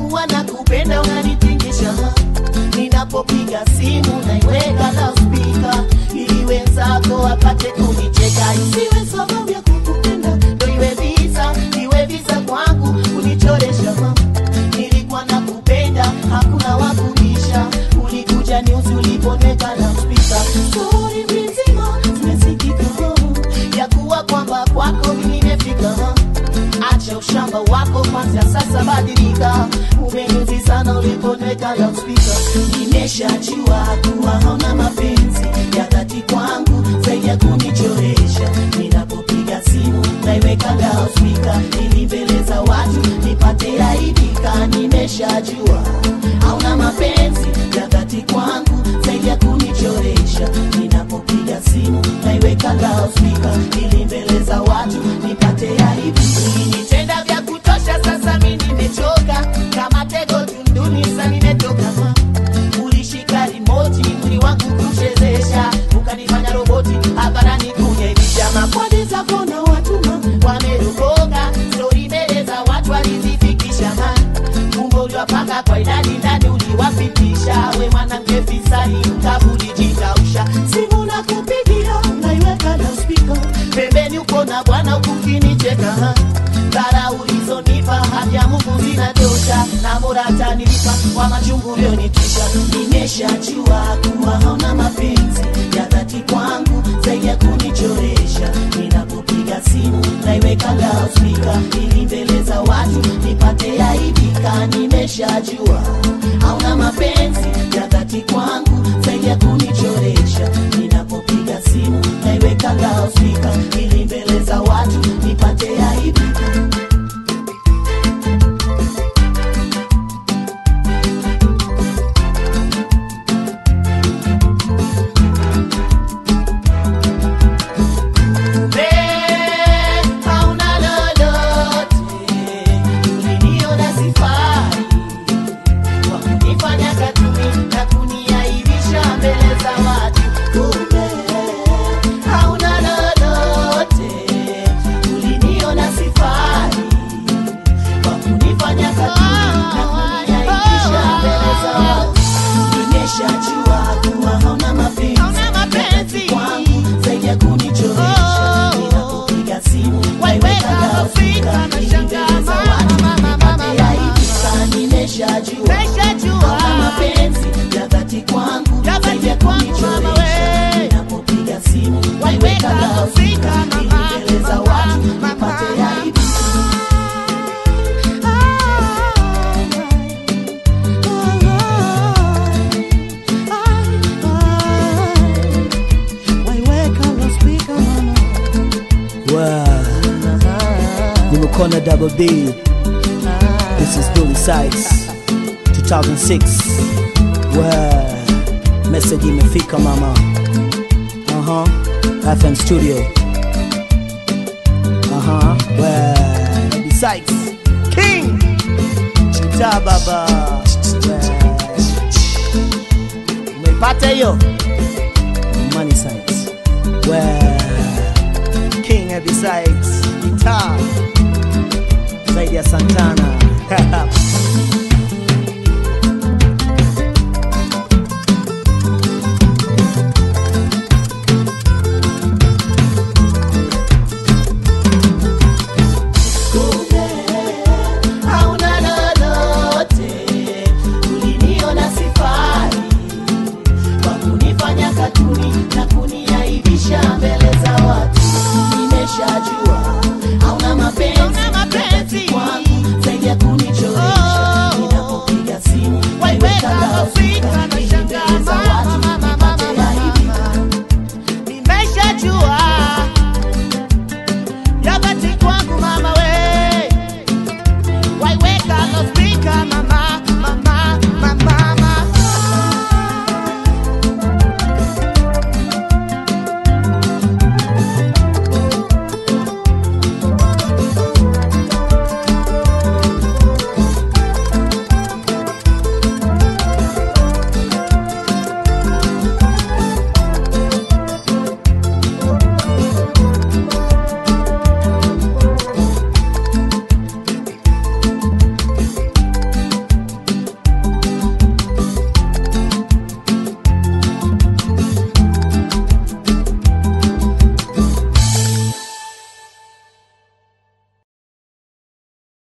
kuwa na kupenda unanitingisha ninapopiga simu naiweka loudspeaker ili wenzako wapate kunicheka isiwe sababu ya kukupenda ndo iwe visa iwe visa kwangu kunichoresha nilikuwa na kupenda hakuna wakubisha ulikuja niuzi uliponeka loudspeaker stori mzima zimesikika ya kuwa kwamba kwako nimefika acha ushamba wako kwanza sasa badilika umenuzi sana uliponeka loudspeaker nimeshajua kuwa hauna mapenzi ya dhati kwangu zaidi ya kunichoresha ninapopiga simu naiweka loudspeaker ili mbele za watu nipate aibika nimeshajua hauna mapenzi ya dhati kwangu zaidi ya kunichoresha ninapopiga simu naiweka loudspeaker ili mbele za watu nipate aibu ulinitenda vya kutosha sasa mi nimechoka kama tego tunduni sa nimetoka ulishika rimoti mwili wangu kuchezesha ukanifanya roboti hadharani kunyelisha makwadi zako na watuma wamerokoka stori mbele za watu walizifikisha kumbe uliwapanga kwa idadi ndani uliwapitisha we mwanamke fisadi ukavulijikausha simu na kupigia naiweka na spika pembeni uko na bwana ukukinicheka dhara ulizonipa haya mungu zinatosha na bora tanilipa kwa machungu ulionitisha nimeshajua kuwa hauna mapenzi ya dhati kwangu zaidi ya kunichoresha ninapopiga simu naiweka loudspeaker ili mbele za watu nipate aibika nimeshajua hauna mapenzi ya dhati kwangu zaidi ya kunichoresha ninapopiga simu naiweka loudspeaker ili mbele za watu nipate aibika Kumbe hauna lolote, uliniona sifai kwa kunifanya katuni na kuniaibisha mbele za watu. Kumbe hauna lolote, uliniona sifai kwa kunifanya katuni na kuniaibisha mbele za watu. Nimeshajua kuwa hauna mapenzi mapenzi kwangu zaidi ya kunichoresha ninapopiga simu naiweka loudspeaker ili mbele za watu nipate aibika nimeshajua hauna mapenzi ya dhati kwangu zaidi ya kunichoresha ninapopiga simu naiweka loudspeaker ili mbele za watu nipate aibika Wow. Nimekona double B. This is Dully Sykes 2006. Wow. Message imefika mama. Uh-huh. FM studio. Uh-huh. Wow. Dully Sykes. King. Chita baba. Wow. Umepata hiyo? Money Sykes. Wow. King Heavy Sykes. Guitar. Zaidi ya Santana.